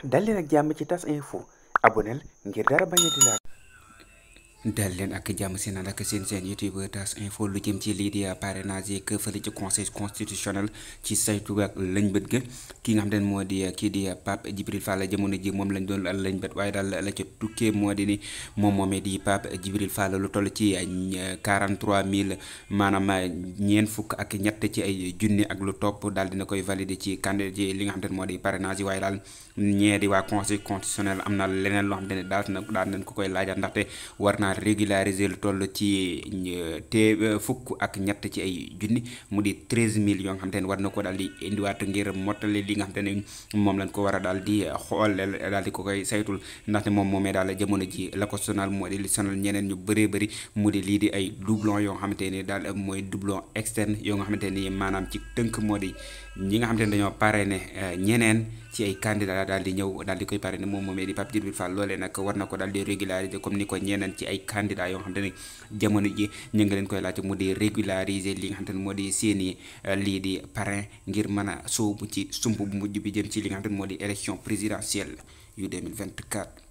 dal leen ak jàmm ci tas info aboneel ngir dara bañ a di laal dal leen ak jàmm si naan ak seen seen youtube tas info lu jëm ci lii di parrainage yi fële ci conseil constitutionnel ci saytu ak lañ bët ga ki nga xam ne moo di kii di Pape Djibril Fall jamono ji moom lañ doon lañ bët waaye daal la ca tukkee moo di ni moom moomee di Pape Djibril Fall lu toll ci 43000 maanaam ñeent fukk ak ñett ci ay junni ak lu topp daal dina koy valider ci candidat ci li nga xam ne moo di parrainage yi waaye daal ñee di waa conseil constitutionnel am na leneen loo xam ne daal na daal nañ ko koy laajaat ndaxte war naa régulariser lu toll ci te fukk ak ñett ci ay junni mu di treize mille yoo nga xam te ne war na ko daal di indiwaat ngir mottali li nga xam te ne moom lañ ko war a daal di xool daal di ko koy saytul ndaxte moom moomee daal jamono ji la ko sonal moo di li sonal ñeneen ñu bëree bëri mu di lii di ay doublon yoo nga xamante ne daal mooy doublon externe yoo nga xamante ni maanaam ci tënk moo di ñi nga xamante ne dañoo parrainé ñeneen ci ay candidat daal di ñëw daal di koy parrainé moom moomee di Pape Djibril Fall loolee nag war na ko daal di régulariser comme ni ko ñeneen ci ay candidat yoo xam te ne jamono ji ñu ngi leen koy laajte mu di régulariser li nga xam te ne moo di seeni lii di parrain ngir mën a sóobu ci sump bu mujj bi jëm ci li nga xam te ne moo di élection présidentielle yu 2024